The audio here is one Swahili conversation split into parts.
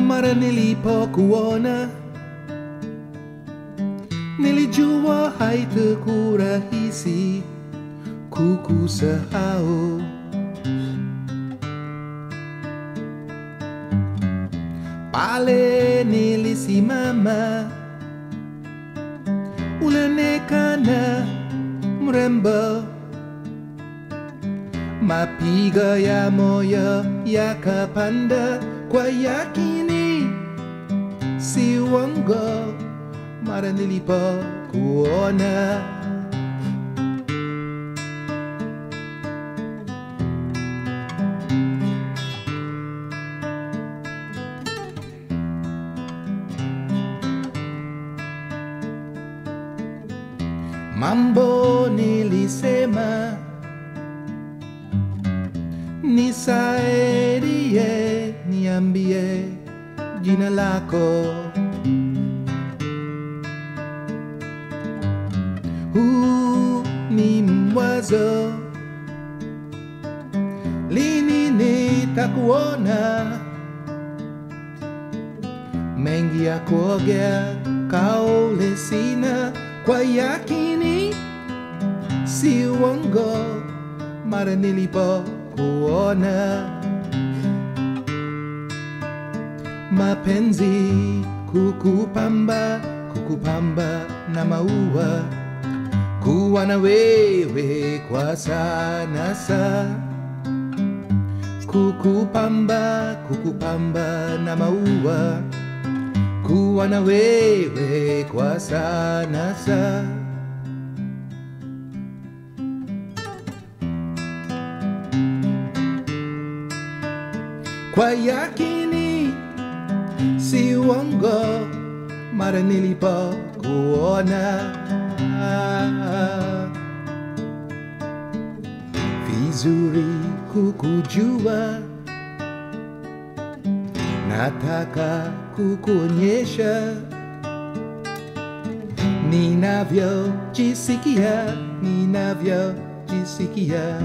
mara nilipokuona nilijua haitakuwa rahisi kukusahau. Pale nilisimama, ulionekana mrembo, mapigo ya moyo yakapanda kwa yakini, si uongo mara nilipokuona. Mambo nilisema, nisaidie, niambie jina lako. Huu ni mwazo, lini nitakuona? Mengi ya kuogea, kauli sina kwa yakini, si uongo mara nilipokuona. Mapenzi kukupamba, kukupamba na maua, kuwa na wewe kwa sana sa kukupamba, kukupamba na maua, kuwa na wewe kwa sana sa kwa yakini, si uongo mara nilipokuona. Vizuri kukujua, nataka kukuonyesha ninavyojisikia, ninavyojisikia.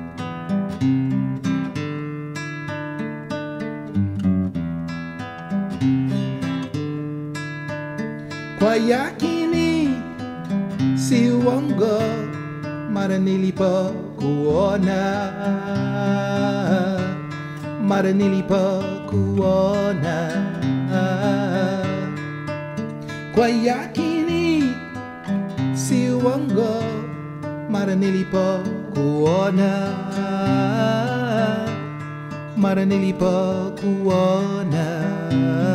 kwa yakini, si uongo mara nilipokuona, mara nilipokuona, kwa yakini, si uongo mara nilipokuona, mara nilipokuona.